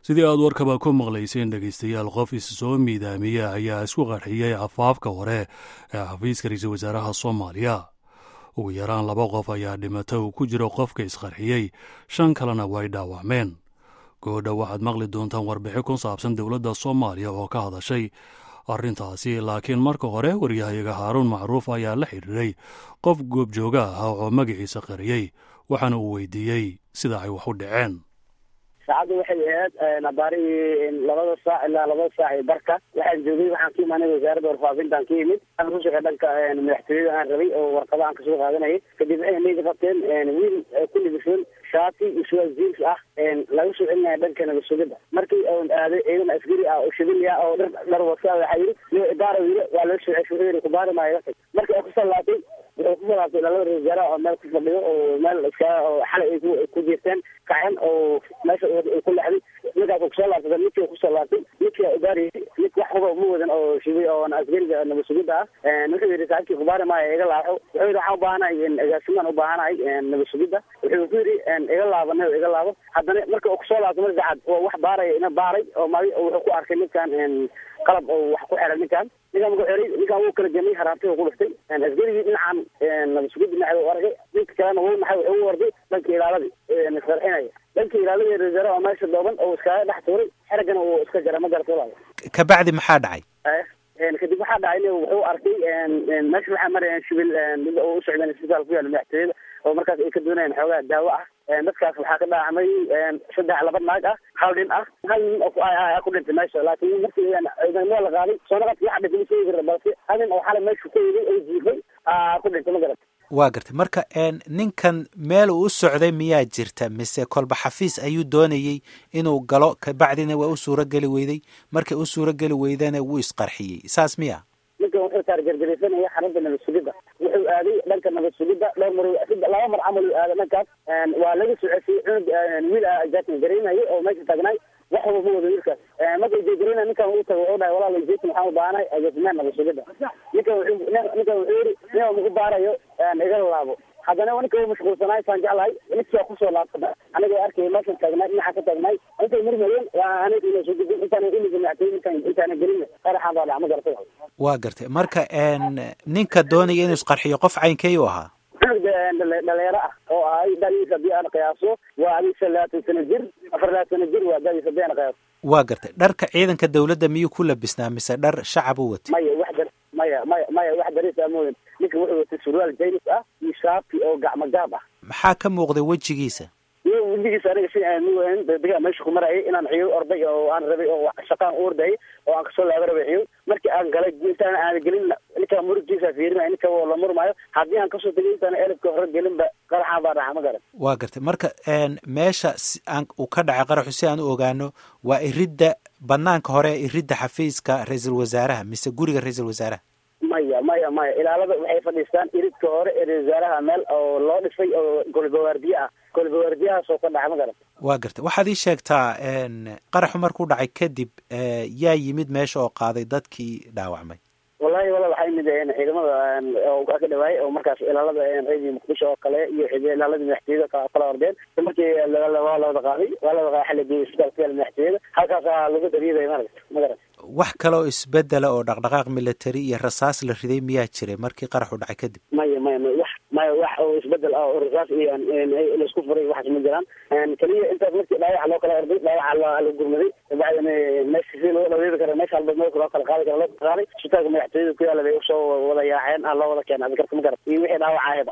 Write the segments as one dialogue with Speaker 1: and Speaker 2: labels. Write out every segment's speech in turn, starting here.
Speaker 1: sidii aad warkaba ku maqlayseen dhegaystayaal qof is soo miidaamiya ayaa isku qarxiyey afaafka hore ee xafiiska ra-iisul wasaaraha soomaaliya ugu yaraan laba qof ayaa dhimata uu ku jiro qofka isqarxiyey shan kalena way dhaawacmeen goodha waxaad maqli doontaan warbixi ku saabsan dowladda soomaaliya oo ka hadashay arrintaasi laakiin marka hore waryahayaga haaruun macruuf ayaa la xidhiiray qof goobjooga ah oo magaciisa qariyey waxaana uu weydiiyey sida ay wax u dhaceen
Speaker 2: saacadda waxay ahayd abaarihii labada saac ilaa labada saac iyo barka waxaan joogay waxaan ka imaanay wasaaradda warfaafintaan ka yimid aan ku shaqey dhanka madaxtooyada aan rabay oo warqada aan kasoo qaadanayay kadib waxay nayda qabteen wiil ku libisoon shaati iyo suwaal jeans ah laga soo celinaya dhanka nabadsugida markii oon aaday ciidan askari ah oo shibiliya oo dhar dhar wasa waxaa yidhi yo idaara wiile waa laga soo ceshureeri kubaari maayo markii ay kusoo laabtay wuxuu kusoo laabtay dhalada ra wasaaraha oo meel ku fadhiyo oo meel iska oo xalay ay ku jirteen kacan oo meesha ku lexday ninkaas kusoo laabtay ninkii kusoo laabtay ninkii ugaariyay nink wax huba uma wadan oo shibi oo askariga nabadsugida ah wuxuu yidhi saacibkii kubaari maayo iga laaxo wuxuu yidhi waxaan ubaahanahay agaasimaan ubaahanahay nabadsugida wuxuu ku yidhi iga laabana iga laabo haddana marka uu kusoo laabtay mar saxaad oo wax baaraya ina baaray oo magi wuxuu ku arkay ninkan qalab oo wax ku xiray ninkan ninkan markuu xiray ninkan wuu kala gemay haraantay ku dhiftay askarigii dhinacan nabadsugida dhinaceeda u arkay ninka kalena wuu maxay wuxuu u warday dhanka ilaaladii isqarxinaya dhanka ilaaladii reserve oo meesha dooban oo iskaga dhex tuuray xerigana uu iska jara ma garata walaal
Speaker 3: kabacdi maxaa dhacay
Speaker 2: kadib waxaa dhacay in wuxuu arkay meesha waxaa marayaan shibil mid oo u socdeen isbitaal ku yaala madaxtooyada oo markaas ay ka doonayaan xoogaa daawo ah dadkaas waxaa ka dhaacmay saddex laba naag ah hal nin ah hal nin oo ku dhintay meesha laakiin markii meel la qaaday soonaqadki waxa dhintay ma sheegi kara balse hal nin oo xalay meesha ku yimid oo jiifay ku dhintay ma garata
Speaker 3: waa gartay marka ninkan meel uu u socday miyaa jirta mise kolba xafiis ayuu doonayey inuu galo kabacdina waa u suuro geli weyday markay u suuro geli weydana wuu isqarxiyey saas miya
Speaker 2: ninkan wuxuu taargargaraysanaya xarunta nabad sugidda wuxuu aaday dhanka nabad sugidda dhowr mar laba mar camal uu aaday dhankaas waa laga soo cesiyey cunug wiil jaatin garaynayay oo meesha taagnaay wax waba ma wado wiilkaas marka jeegarayna ninkan uu tago wuxuu dhahay walaal jeetin waxaan u baahanahay agaasimaan nabad sugidda ninkan wuxuu ninkan wuxuu yidhi nin maku baarayo iga laabo haddana ninka uu mashquulsanaay saan jeclahay ninkia kusoo laabta aniga arkay meeshan taagnaay dhinaca ka taagnaay intay murmayeen aniga ina soo gudbin intaana iliga madaxtooy intaan intaana gelin qaraxaan baa dhac ma garata
Speaker 3: waa gartay marka ninka doonaya inuu isqarxiyo qof caynkey u ahaa
Speaker 2: cunug dhalinyaro ah oo ahay dadiisa hadii aan qiyaaso waa adiisa labaatan sano jir afar labaatan sano jir waa dadiisa hadii aan qiyaaso
Speaker 3: waa gartay dharka ciidanka dawladda miyuu ku labisnaa mise dhar shacab u watay
Speaker 2: maya wax dar maya maya maya wax daris ah moodan ninka wuxuu watay surwaal jaynis ah iyo shaati oo gacmo gaab ah
Speaker 3: maxaa ka muuqday wejigiisa
Speaker 2: iyo wejigiisa aniga si aan muwahan degdega meesha ku marayay inaan ciyo orday oo aan rabay oo shaqaan u ordayay oo aan kasoo laaba rabay ciyo markii aan galay intaan aan gelin ninka murugtiisa fiirinaya ninka la murmaayo haddii aan kasoo tegay intaan elibka hore gelinba qaraxaan baa dhaca ma garan
Speaker 3: waa gartay marka meesha aan uu ka dhacay qaraxu si aan u ogaano waa iridda banaanka hore ee iridda xafiiska ra-iisul wasaaraha mise guriga ra-iisul wasaaraha
Speaker 2: maya maya maya ilaalada waxay fadhiistaan iridka hore ee ra-isul wasaaraha meel oo loo dhisay oo golbawaardiye ah golbawaardiyahaas oo ka dhaca ma garan
Speaker 3: waa gartay waxaad ii sheegtaa qaraxu markuu dhacay kadib yaa yimid meesha oo qaaday dadkii dhaawacmay
Speaker 2: wallahi wala waxaa yimid ciidamada oo ka dhawaayay oo markaas ilaalada reedi muqdisho oo kale iyo ilaaladii madaxtooyada kala ordeen markii waa la wada qaaday waa la wada qaaday xalligii isbitaalka yaala madaxtooyada halkaasaa lagu dariiday marag ma garan
Speaker 3: wax kale oo isbedela oo dhaqdhaqaaq military iyo rasaas la riday miyaa jiray markii qaraxu dhacay kadib
Speaker 2: maya maya maya wax maya wax oo isbedel ah oo rasaas iyo laisku furay waxaas ma jiraan keliya intaas markii dhaawaca loo kala orday dhaawaca la gurmaday kabacdina meesha si loo dhaweeri kara meesha halba meelka loo kala qaadi kara loo kala qaaday isbitaalka madaxtooyada ku yaala bay usoo wada yaaceen ah loo wada keenay adikarta ma garat iyo wixii dhaawaca ahayba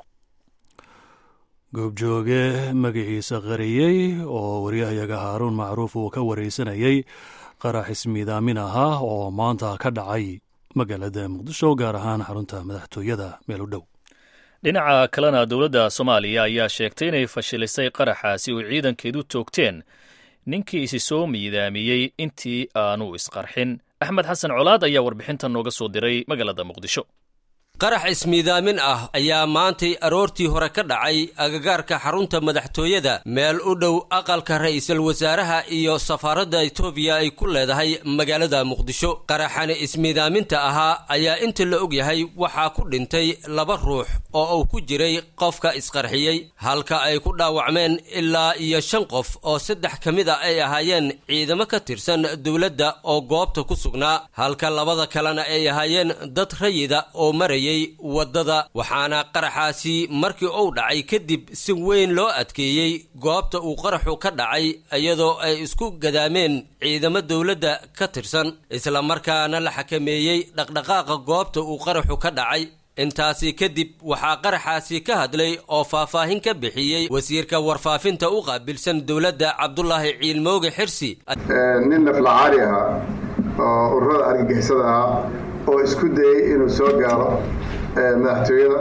Speaker 1: goobjooge magaciisa qariyey oo waryahayaga haaruun macruuf uu ka wareysanayay qarax ismiidaamin ahaa oo maanta ka dhacay magaalada muqdisho gaar ahaan xarunta madaxtooyada meel u dhow
Speaker 4: dhinaca kalena dowladda soomaaliya ayaa sheegtay inay fashilisay qaraxaasi oo ciidankeedu toogteen ninkii isi soo miidaamiyey intii aanu isqarxin axmed xasan colaad ayaa warbixintan nooga soo diray magaalada muqdisho
Speaker 5: qarax ismiidaamin ah ayaa maantay aroortii hore ka dhacay agagaarka xarunta madaxtooyada meel u dhow aqalka ra'iisul wasaaraha iyo safaaradda etoobiya ay ku leedahay magaalada muqdisho qaraxani ismiidaaminta ahaa ayaa inta la og yahay waxaa ku dhintay laba ruux oo uu ku jiray qofka isqarxiyey halka ay ku dhaawacmeen ilaa iyo shan qof oo saddex ka mid a ay ahaayeen ciidamo ka tirsan dowladda oo goobta ku sugnaa halka labada kalena ay ahaayeen dad rayida oo maraya waddada waxaana qaraxaasi markii uu dhacay kadib si weyn loo adkeeyey goobta uu qaraxu ka dhacay iyadoo ay isku gadaameen ciidamo dowladda ka tirsan islamarkaana la xakameeyey dhaqdhaqaaqa goobta uu qaraxu ka dhacay intaasi kadib waxaa qaraxaasi ka hadlay oo faahfaahin ka bixiyey wasiirka warfaafinta u qaabilsan dowladda cabdulaahi ciilmooge xirsi
Speaker 6: nin naflacaari ahaa oo ururada argagixisada ahaa oo isku dayey inuu soo gaaro madaxtooyada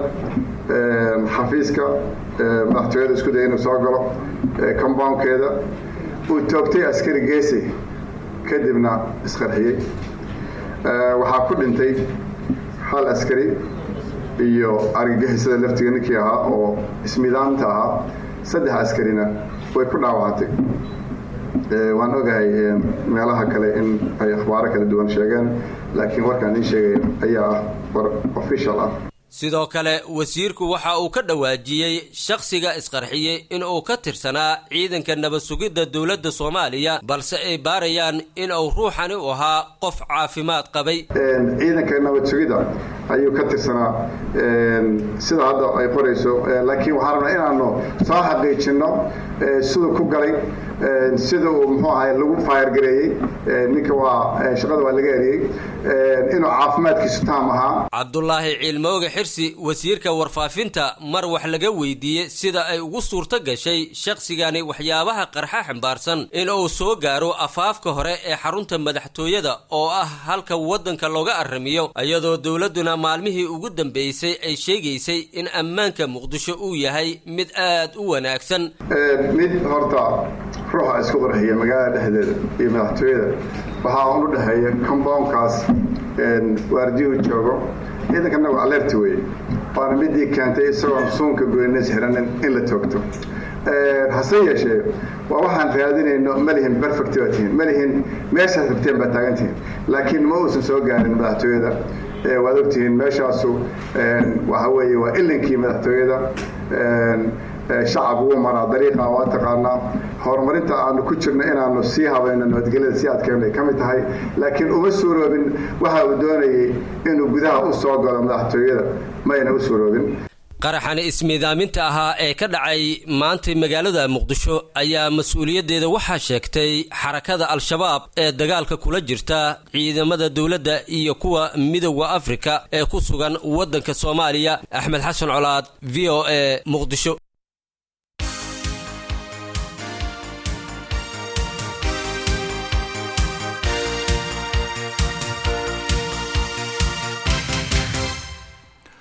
Speaker 6: xafiiska madaxtooyada isku dayay inuu soo galo comboundkeeda uu toogtay askari geesi kadibna isqarxiyey waxaa ku dhintay hal askari iyo argagixisada laftiga ninkii ahaa oo ismidaanta ahaa saddex askarina way ku dhaawacantay waan ogahay meelaha kale in ay akhbaaro kala duwan sheegeen laakiin warkaan iin sheegaya ayaa ah war official ah
Speaker 5: sidoo kale wasiirku waxa uu ka dhawaajiyey shakhsiga isqarxiyey in uu ka tirsanaa ciidanka nabad sugidda dowladda soomaaliya balse ay baarayaan in uu ruuxani u ahaa qof caafimaad qabay
Speaker 6: ciidanka nabad sugidda ayuu ka tirsanaa sida hadda ay qorayso laakiin waxaan rabnaa inaanu soo xaqiijinno siduu ku galay sida uu muxuu ahay lagu faayargareeyey ninka waa shaqada waa laga eriyey inuu caafimaadkiisu taam ahaa
Speaker 5: cabdulaahi ciilmooge xirsi wasiirka warfaafinta mar wax laga weydiiyey sida ay ugu suurto gashay shakhsigani waxyaabaha qarxa xambaarsan in uu soo gaaro afaafka hore ee xarunta madaxtooyada oo ah halka waddanka looga aramiyo iyadoo dowladduna maalmihii ugu dambeysay ay sheegaysay in ammaanka muqdisho uu yahay mid aad u wanaagsan
Speaker 6: mid horta ruuxa isku qarxiya magaalada dhexdeeda iyo madaxtooyada waxaa un u dhexeeya comboundkaas waardiyuhu joogo ciidanka nagu alerti weye waana midii keentay isagoon suunka goynes xiranin in la toogto hase yeeshee waa waxaan raadinayno malihin perfect baa tihiin malihin meeshaad rabteen baa taagantihiin laakiin ma uusan soo gaarin madaxtooyada waad ogtihiin meeshaasu waxa weeye waa ilinkii madaxtooyada shacab wuu maraa dariiqa waa taqaanaa horumarinta aanu ku jirno inaanu sii habayno nabadgelyada si adkeena ay ka mid tahay laakiin uma suuroobin waxa uu doonayey inuu gudaha u soo galo madaxtooyada mayna u suuroobin
Speaker 5: qaraxani ismiidaaminta ahaa ee ka dhacay maantay magaalada muqdisho ayaa mas-uuliyaddeeda waxaa sheegtay xarakada al-shabaab ee dagaalka kula jirta ciidamada dowladda iyo kuwa midooda afrika ee ku sugan waddanka soomaaliya axmed xasan colaad v o a muqdisho